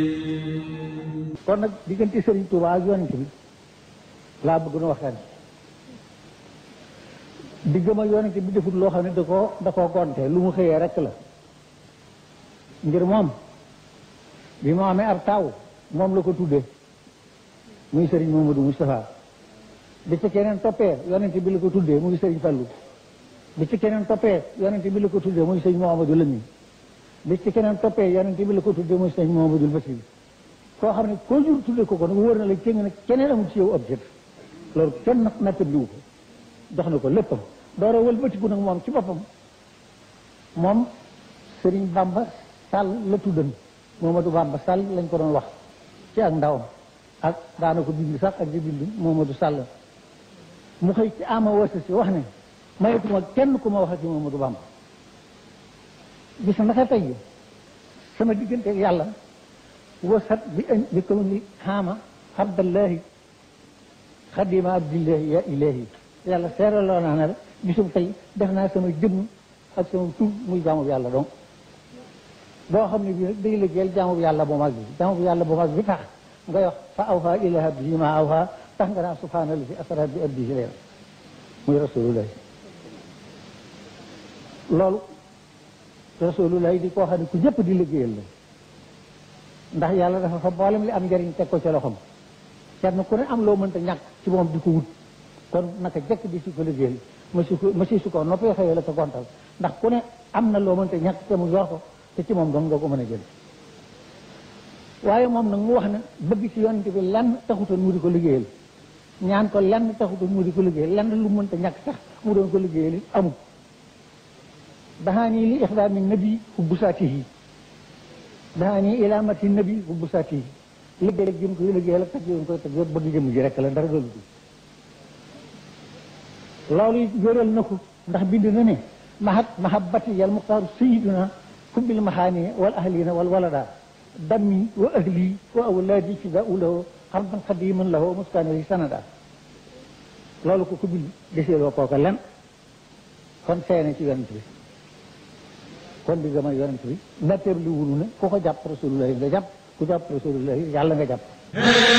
kon nag diggante Serigne Touba ak yonent bi laa bëgg na waxtaan diggam ak yonent bi defut loo xam ne da koo da koo gonte lu mu xëyee rek la ngir moom bi mu amee ab taw moom la ko tuddee muy Serigne Mamadou Moustapha bi ci keneen toppee yonent bi la ko tuddee muy Serigne Fallou bi ci keneen toppee yonent bi la ko tuddee muy Serigne Mouhamadou Lamine bi ci keneen toppee yonent bi la ko tuddee muy Serigne Mouhamadou Bassir koo xam ne koo jur tuddee ko ko nag wóor na la kenn nag keneen amul ci yow objet loolu kenn nag nattabliwu ko jox na ko léppam door a wëlbatiku nag moom ci boppam moom Serigne Bamba Sall la tuddan Momadou Bamba Sall lañ ko doon wax ci ak ndawam ak daana ko bind sax ak di bind Momadou Sall mu xëy ci ama wasa si wax ne mayetuma kenn ku ma wax ci Momadou Bamba gis naka tey sama diggante ak yàlla wasat bi bi kaw ni xaama abdallahi xadima abdillahi ya ilahi yàlla seeraloo naa ne la bisum tey def naa sama jëmm ak sama tur muy jaamu yàlla donc boo xam ne bii nag day liggéeyal jaamu yàlla bu mag bi jaamu bu yàlla bu mag bi tax ngay wax fa awha ila abdihi ma awha tax nga naa subhaanallahi asra bi abdihi leen muy rasulullah loolu rasulullah di koo xam ne ku ñëpp di liggéeyal la ndax yàlla dafa fa boolem li am njëriñ teg ko ca loxoom kenn ku ne am loo mënta ñàkk ci moom di ko wut kon naka jekk di si ko liggéeyal ma si ko ma si su ko noppee xëyee la ko gontal ndax ku ne am na loo mënta ñàkk te mu yor ko te ci moom dong nga ko mën a jël waaye moom nag mu wax ne bëgg ci yonent bi lenn taxutoon mu di ko liggéeyal ñaan ko lenn taxutoon mu di ko liggéeyal lenn lu mënta ñàkk sax mu doon ko liggéeyal it amul daxaanii li ixdaami nabi hubbu saatihi daxaanii ilaamati nabi hubbu saatihi liggéey rek jëm koy liggéeyal ak tag yoon koy tag yoon bëgg jëm ji rek la dara doolu loolu it wéral na ko ndax bind na ne mahat mahabbati yal muxtaaru sayiduna hubbil maxaani wal ahlina wal walada dammi wa ahli wa awlaadi fidaau lahu xarban xadiman lahu muskaani sanada loolu ko ko bind deseeloo kooka len kon seene ci yonent bi kon di gëm a yonent bi natteer li wunu ne ku ko jàpp rasulullah nga jàpp ku jàpp rasulullah yàlla nga jàpp